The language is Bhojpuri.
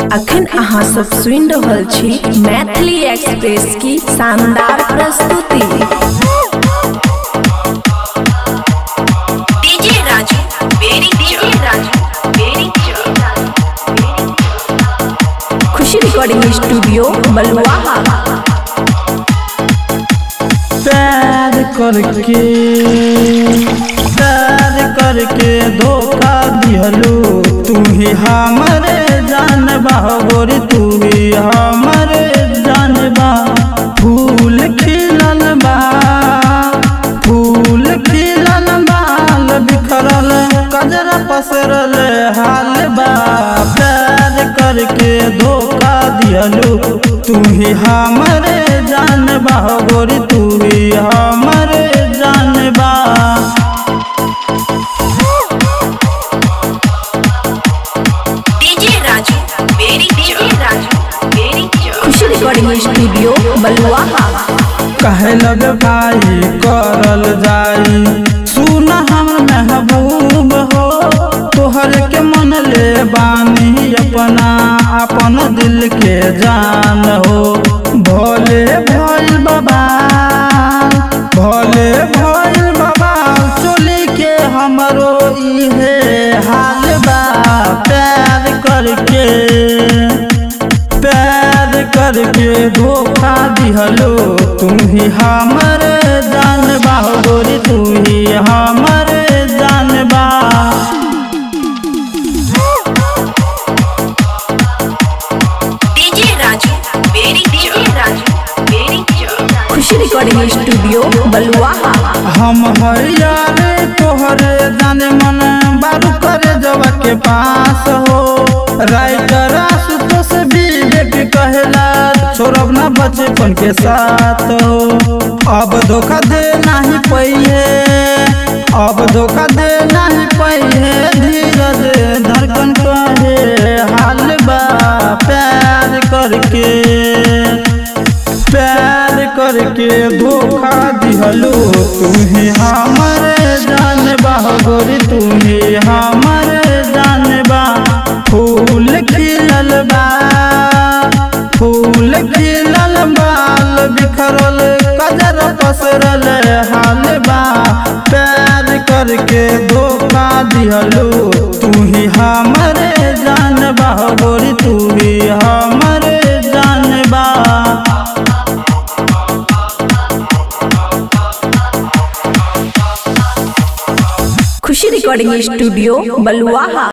अखन अहाँ सब सुनि रहल छी मैथिली एक्सप्रेस की शानदार प्रस्तुति डीजे राजू बेरी डीजे राजू बेरी खुशी रिकॉर्डिंग स्टूडियो बलुआहा प्यार करके प्यार करके धोखा दिहलू तू ही हमरे जानबा गोरी तू ही हमरे जानबा फूल खिलल बा फूल खिलल बाल बिखरल कजरा पसरल हाल बा प्यार करके धोखा दिहलू तू ही हमरे जानबा गोरी तू ही हमरे जानबा डीजे राजू बेरी डीजे राजू बेरी खुशी रिकॉर्डिंग स्टूडियो बलुआहा कहे लग भाई करल जाई सुन हमर महबूब हो तोहर के मन ले बानी अपना अपन दिल के जान हो भोले भइल बाबा भोले भइल बाबा चोली के हमरो इहे हाल बा प्यार करके प्यार करके धोखा दिहलो तुम ही हमर जानबा गोरी तू ही हमर जानबा डीजे राजू बेरी डीजे राजू बेरी खुशी रिकॉर्डिंग स्टूडियो बलुआहा हम हरियारे तोहरे जाने मन बारू करे जवा के पास हो राइटर आशुतोष विवेक कहेला छोड़ब ना बचपन के साथ हो अब धोखा दे नहीं पहिए अब धोखा दे नहीं पहिए धीरज धड़कन कहे हाल बा प्यार करके प्यार करके धोखा दिहलो तू ही हमरे जानबा गोरी तू ही हमरे जानबा फूल खिलल बा फूल खिलल बाल बिखरल कजर पसरल हाल बा प्यार करके धोखा दिहलो तू ही हमरे जानबा गोरी तू ही हमरे जानबा खुशी रिकॉर्डिंग स्टूडियो बलुआहा